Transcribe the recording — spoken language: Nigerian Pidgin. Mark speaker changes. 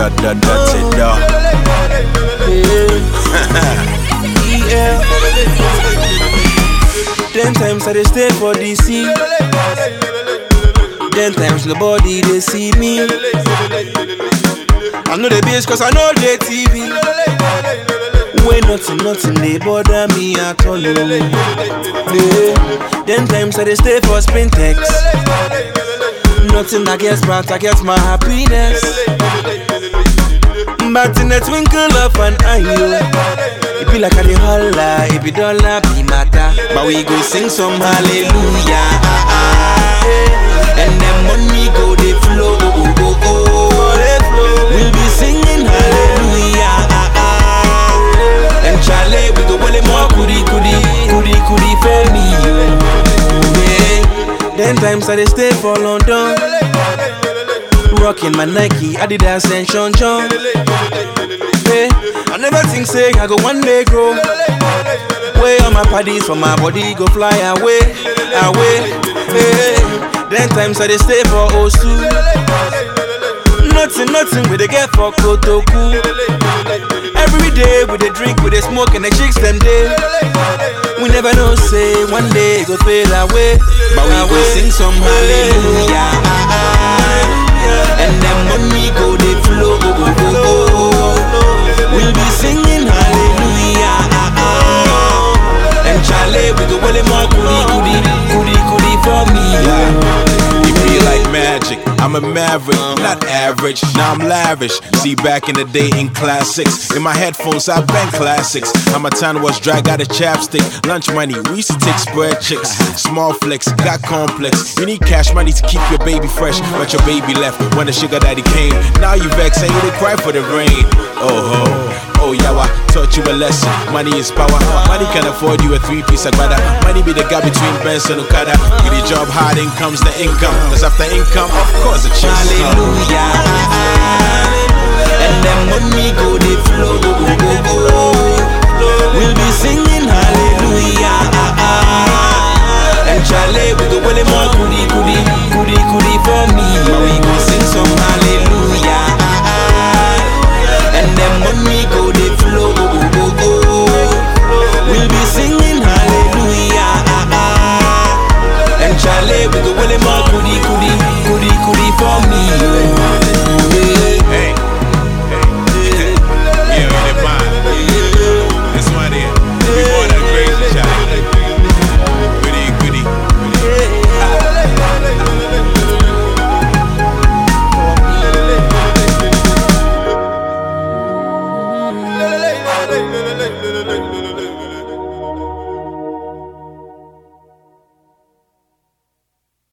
Speaker 1: da da da da da.
Speaker 2: Yeah. Ten times I dey stay for DC. Ten times nobody they see me. I know the bitch cause I know the TV. When nothing, nothing they bother me at all. oh. Yeah. Ten times I dey stay for Spintex. Nothing I guess but I get my happiness. But in a twinkle of an eye, oh, it be like a the holla, it be dollar be matter. But we go sing some hallelujah, ah, ah, eh. and then money go they flow, oh, oh, oh, oh. We'll be singing hallelujah, ah, ah. and Charlie we go wale more kudi kudi, kudi kudi for me, oh. yeah. Ten times I dey stay for London. Rocking my Nike, Adidas and Sean John. Hey, I never think say I go one day grow. Way on my parties for my body go fly away, away. Hey, then times I dey stay for Osu. Nothing, nothing we dey get for Kotoku. Every day we dey drink, we dey smoke and the chicks them day. We never know say one day it go fade away, but we go sing some hallelujah. ah, ah. And then money go they flow, go, go, go, go. We'll be singing hallelujah. ah, ah. And Charlie, we go well more goody, goody, goody, goody for me.
Speaker 1: You be like magic. I'm a maverick, not average. Now I'm lavish. See, back in the day in classics, in my headphones I bang classics. How my time was drag out a chapstick. Lunch money, we used to take spread chicks. Small flicks, got complex. You need cash money to keep your baby fresh, but your baby left when the sugar daddy came. Now you vex and you dey cry for the rain. Oh ho. Oh yeah, I taught you a lesson. Money is power. Money can afford you a three-piece agbada. Money be the gap between Benz and Okada. Get a job hard, in comes the income. Cause after income, of course, the chase come.
Speaker 2: Hallelujah. And then money go they flow, go, go, go, go. We'll be singing hallelujah.